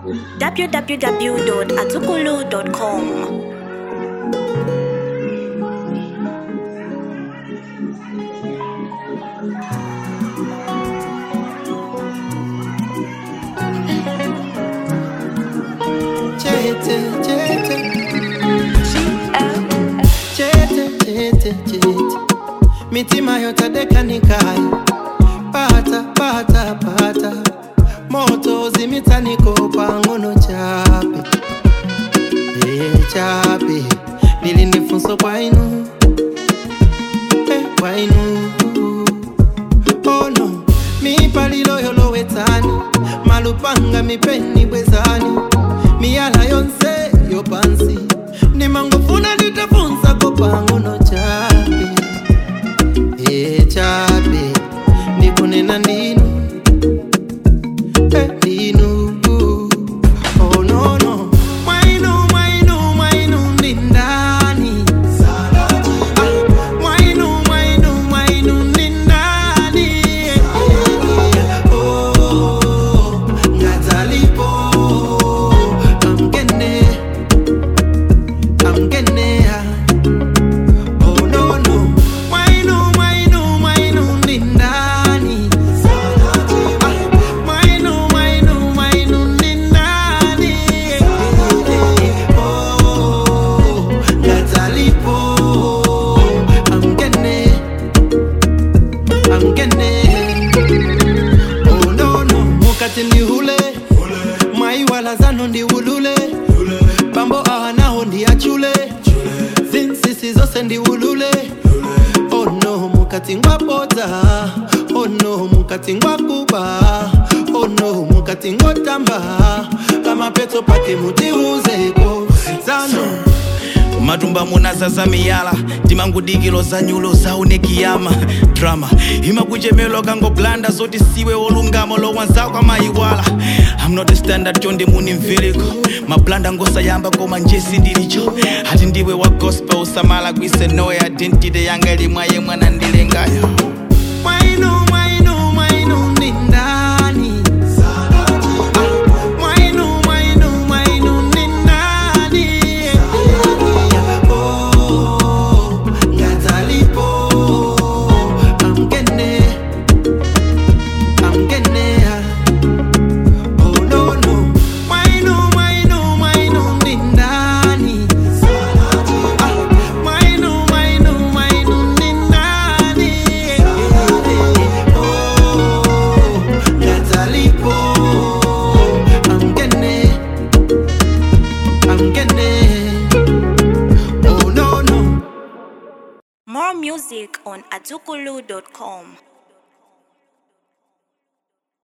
www.azukulu.com. Chete, chete. Chete, chete, chete. mitima yotadekanikai pata pata pata moto zimitaniko pangono chape e chape nilinifunso kwainu e kwainu ono mipalilo yolowetsani malupanga mipeni bwezani miyala yonse yopansi nimangofuna nditafunsa kopangono chape e chape ndikunena ndinu e ndinu oh no no mwainu mwainu mwainu ndi ndani mwainu mwainu mwainu ndi ndani oh ngadzalipo amgene amgenea Oh no no, mwainu mwainu mwainu ndi ndani? Ah, Mwainu mwainu mwainu ndi ndani? Oh, ngadzalipo amgene amgene. Oh no no, mukati ndihule mwaiwala zanu ndiulule bambo ahanaho ndiachule zinsisi zose ndiulule ono mukati ngwapota ono mukati ngwakuba ono mukati ngotamba kamapeto pake mutiuzeko zano matumba munasasa miyala timangudikilo za nyulo zaunekiyama drama imakuchemelo kangoblanda zoti siwe wolungama lowanzako amayiwala I'm not a standard chonde muni mveliko mablanda ngosayamba koma njesi ndilicho ati ndiwe wa gospel usamala kwise no identity yanga limwaye mwana ndilengayo mwainu mwainu mwainu ndi ndani Ah, mwainu mwainu mwainu ndi ndani Oh, ngadzalipo amgene amgenea Oh no no mwainu mwainu mwainu ndi ndani Ah, mwainu mwainu mwainu ndi ndani Oh, ngadzalipo amgene amgene Oh no no More music on azukulu.com.